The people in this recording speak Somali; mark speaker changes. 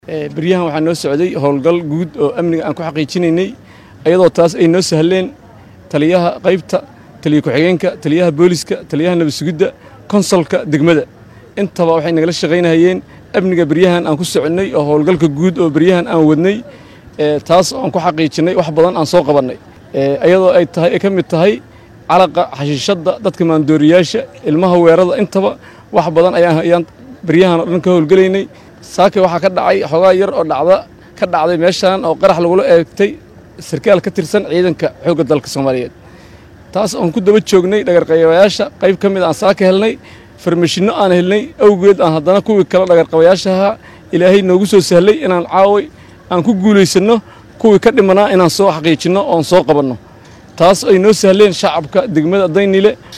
Speaker 1: beryahan waxaa noo socday howlgal guud oo amniga aan ku xaqiijinaynay ayadoo taas ay noo sahleen taliyaha qaybta taliya ku-xigeenka taliyaha booliska taliyaha nabadsugidda konsolka degmada intaba waxay nagala shaqaynahayeen amniga beryahan aan ku soconnay oo howlgalka guud oo beryahan aan wadnay taas aan ku xaqiijinay wax badan aan soo qabannay ayadoo ay tahay ay ka mid tahay calaqa xashiishadda dadka maandooriyaasha ilmaha weerada intaba wax badan ayaan beryahan oo dhan ka howlgelaynay saake waxaa ka dhacay xoogaa yar oo dhacda ka dhacday meeshaan oo qarax lagula eegtay sarkaal ka tirsan ciidanka xoogga dalka soomaaliyeed taas oon ku daba joognay dhagarqabayaasha qayb ka mid aan saaka helnay farmashinno aan helnay awgeed aan haddana kuwii kale dhagarqabayaashaha ilaahay noogu soo sahlay inaan caaway aan ku guulaysanno kuwii ka dhimanaa inaan soo xaqiijinno oon soo qabanno taas ay noo sahleen shacabka degmada daynile